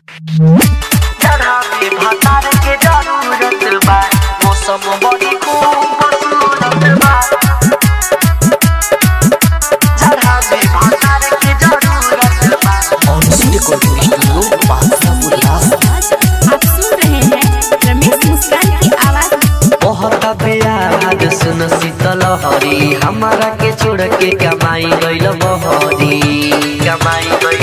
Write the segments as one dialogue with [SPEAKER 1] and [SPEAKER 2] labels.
[SPEAKER 1] जहाँ पे भतार के जरूरत बा मौसम बड़ी खूबसूरत बा जहाँ पे भतार के जरूरत बा
[SPEAKER 2] आप सुन रहे हैं रमेश मुस्कान की आवाज
[SPEAKER 1] बहुत प्यार सुन शीतल हरी हमारा के छोड़ के कमाई गइल बहरी कमाई गइल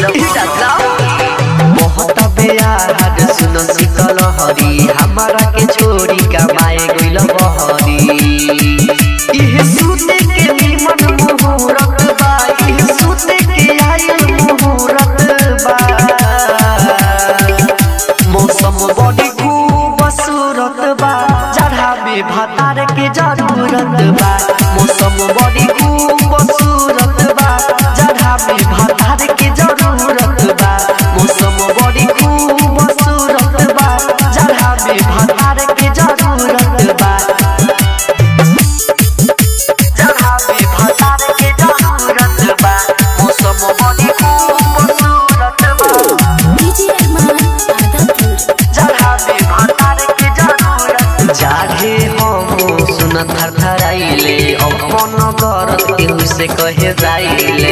[SPEAKER 1] बहुत प्यार सुन शीतल हरी हमारा के छोड़ी कमाए गइल बहरी इह सुते के निमन मुहूर्त बा इह सुते के आयल मुहूर्त बा मौसम बड़ी खूबसूरत बा जहाँ में भतार के जरूरत बा मौसम बड़ी खूबसूरत बा जहाँ में भतार के जरूरत बा मौसम बड़ी खूबसूरत बा जहाँ में भतार के जरूरत बा जहाँ में भतार के जरूरत बा मौसम बड़ी खूबसूरत बा
[SPEAKER 2] डीजे अरमान आदमपुर
[SPEAKER 1] जहाँ पे भतार के जरूरत जागे हम सुन थर थराइले अपन करत केहू से कहे जाइले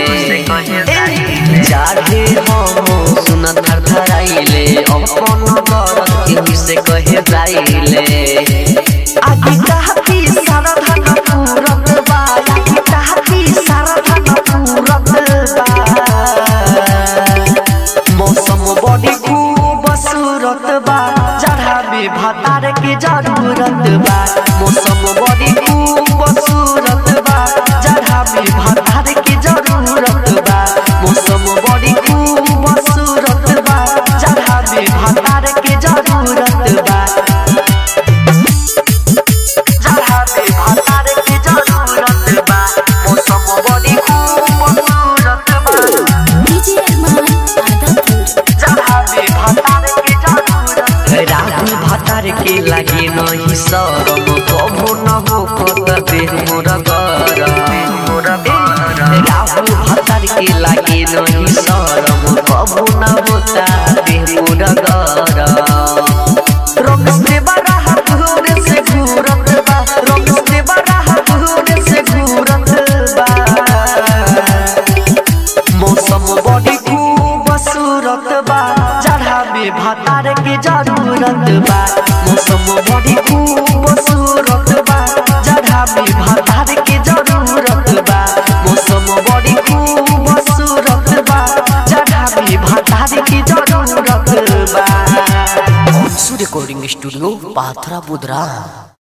[SPEAKER 1] जागे हम सुन थर थराइले अपन करत केहू से कहे जाइले आगे कहती सारा धन पूरत बा आगे कहती सारा धन पूरत बा मौसम बड़ी खूबसूरत बा जहाँ में भतार के जरूरत बा मौसम बड़ी खूबसूरत बा जहाँ में भतार के जरूरत बा मौसम बड़ी खूबसूरत बा जहाँ में भतार के जरूरत बा जहाँ में भतार के जरूरत बा मौसम बड़ी खूबसूरत बा
[SPEAKER 2] डीजे अरमान आदमपुर
[SPEAKER 1] जहाँ में भतार के जरूरत राहुल भतार के लागे नहीं शरम कबो न हो कत देह मोर राहुल भतार के लागे नहीं शरम कबो न होता देह मोर रंग से बड़ा हाथ होने से घूरत बा रंग से बड़ा हाथ होने से घूरत बा मौसम बड़ी खूबसूरत बा जहाँ में भतार के जरूरत बा मौसम बड़ी खूबसूरत बा जहाँ में भतार के जरूरत बा मौसम बड़ी खूबसूरत बा जहाँ में भतार के जरूरत बा
[SPEAKER 3] रिकॉर्डिंग स्टूडियो पाथरा बुधरा